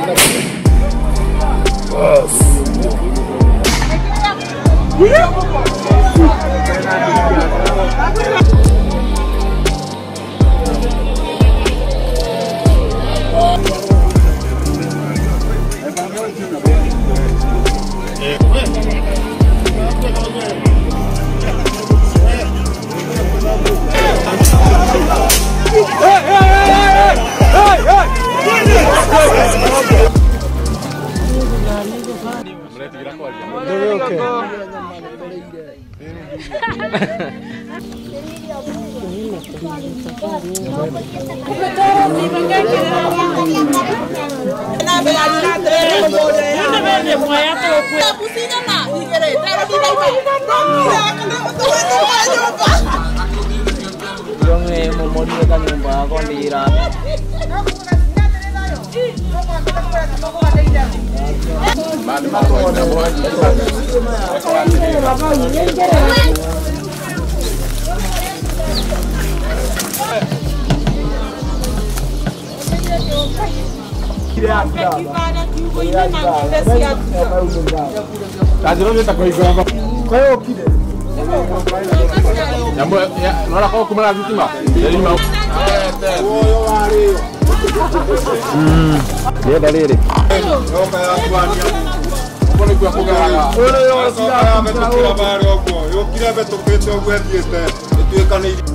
Yonge momorie ka nyumba yako ndira. Ndienda rĩrĩ. yũkire mbetũkĩte ũguo ethiĩte ĩtuĩkanĩirie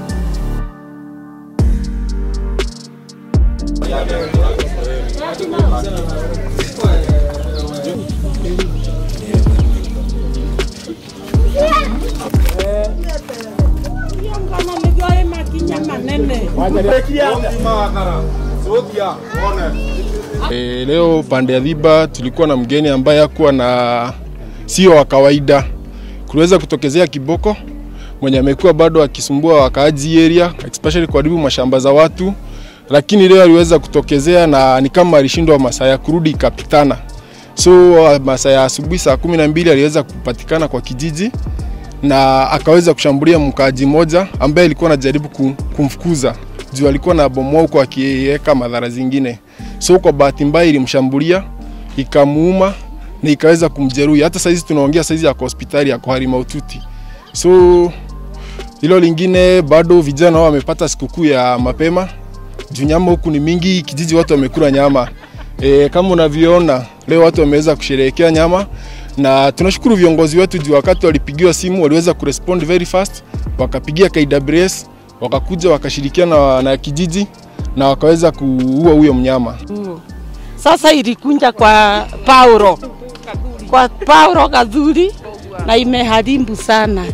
Ũkimakara, Sothia, one. E, leo pande ya Dhiba tulikuwa na mgeni ambaye hakuwa na sio wa kawaida. Kuliweza kutokezea kiboko mwenye amekuwa bado akisumbua wakaaji area especially kuharibu mashamba za watu, lakini leo aliweza kutokezea na ni kama alishindwa masaa ya kurudi ikapitana. So masaa ya asubuhi saa kumi na mbili aliweza kupatikana kwa kijiji na akaweza kushambulia mkaaji mmoja ambaye alikuwa anajaribu kum- kumfukuza juu alikuwa na bomoa huko akiweka madhara zingine. So kwa bahati mbaya ilimshambulia ikamuuma na ikaweza kumjeruhi. Hata saizi tunaongea saizi yako hospitali yako hali mahututi. So hilo lingine bado vijana wao wamepata sikukuu ya mapema juu nyama huku ni mingi, kijiji watu wamekula nyama. E, kama unavyoona leo watu wameweza kusherehekea nyama na tunashukuru viongozi wetu juu wakati walipigiwa simu waliweza kurespond very fast, wakapigia KWS wakakuja wakashirikiana na, na kijiji na wakaweza kuua huyo mnyama. Sasa ilikunja kwa Paulo, kwa Paulo Kadhuri na imeharibu sana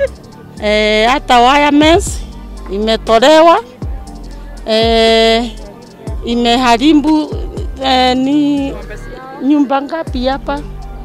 e, hata wirements imetolewa e, imeharibu e, ni nyumba ngapi hapa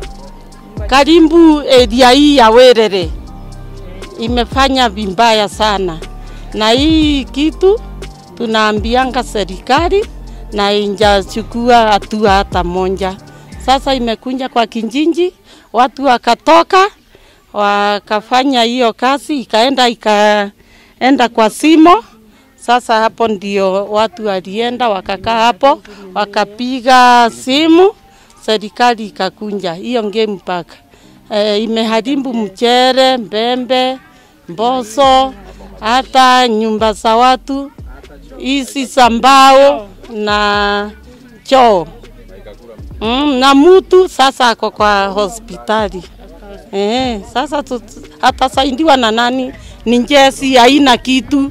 karibu area hii ya Werere imefanya vibaya sana, na hii kitu tunaambianga serikali na injachukua hatua hata moja. Sasa imekunja kwa kijiji, watu wakatoka wakafanya hiyo kazi, ikaenda ikaenda kwa simo. Sasa hapo ndio watu walienda wakakaa hapo, wakapiga simu, serikali ikakunja hiyo game park. E, imeharibu mchere, mbembe, mboso, hata nyumba za watu hizi za mbao na choo mm, na mtu sasa ako kwa hospitali eh, sasa tu- atasaidiwa na nani? Ni njesi haina kitu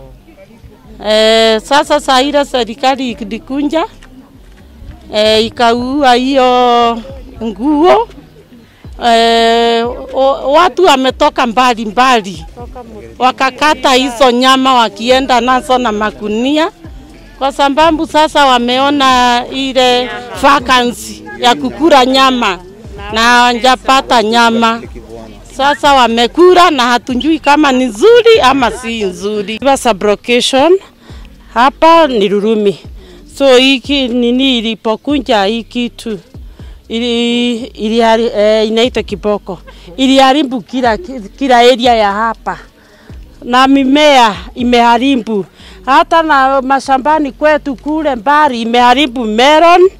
eh, sasa saa ile serikali ilikunja eh, ikaua hiyo nguo eh, o- watu wametoka mbali mbali wakakata hizo nyama wakienda nazo na magunia, kwa sababu sasa wameona ile vacancy ya kukula nyama na hawajapata nyama. Sasa wamekula na hatujui kama ni nzuri ama si nzuri. Sublocation hapa ni Rurumi, so hiki nini ilipokunja hii kitu ili, ili, eh, inaitwa kiboko iliharibu kila, kila area ya hapa na mimea imeharibu hata na mashambani kwetu kule mbali imeharibu melon,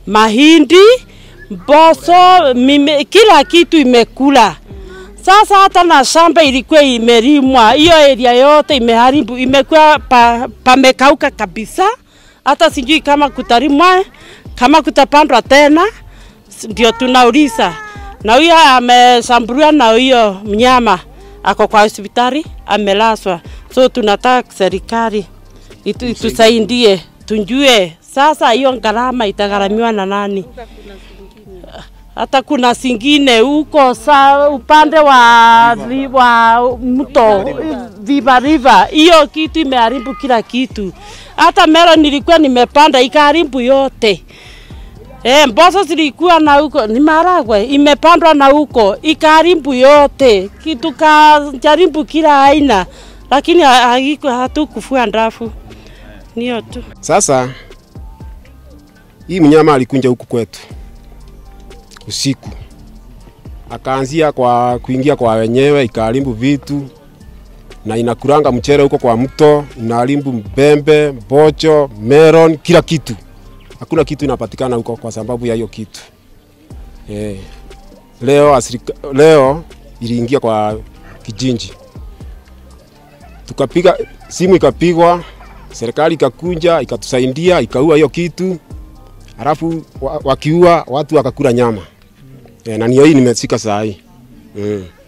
mahindi, mboso, mime, kila kitu imekula. Sasa hata na shamba ilikuwa imelimwa, hiyo area yote imeharibu, imekuwa pa, pamekauka kabisa. Hata sijui kama kutalimwa, kama kutapandwa tena, s- ndio tunauliza. Na huyo ameshambuliwa na huyo mnyama ako kwa hospitali amelazwa, so tunataka serikali itu, itusaidie tujue sasa hiyo gharama itagharamiwa na nani hata kuna zingine huko sa upande wa, vi- wa mto Viva River, hiyo kitu imeharibu kila kitu. Hata mero nilikuwa nimepanda ikaharibu yote. Eh, mboso zilikuwa na huko ni maragwe imepandwa na huko ikaharibu yote, kitu kajaribu kila aina, lakini ha- haiko hatukufua ndafu. Niyo tu. Sasa hii mnyama alikunja huku kwetu usiku, akaanzia kwa kuingia kwa wenyewe, ikaharibu vitu na inakuranga mchere huko kwa mto, inaharibu mbembe, mbocho, melon, kila kitu. Hakuna kitu inapatikana huko kwa sababu ya hiyo kitu eh. Leo, asirika, leo iliingia kwa kijinji, tukapiga simu, ikapigwa serikali ikakunja ikatusaidia ikaua hiyo kitu, halafu wa- wakiua watu wakakula nyama e, na niyo hii nimesika saa hii mm.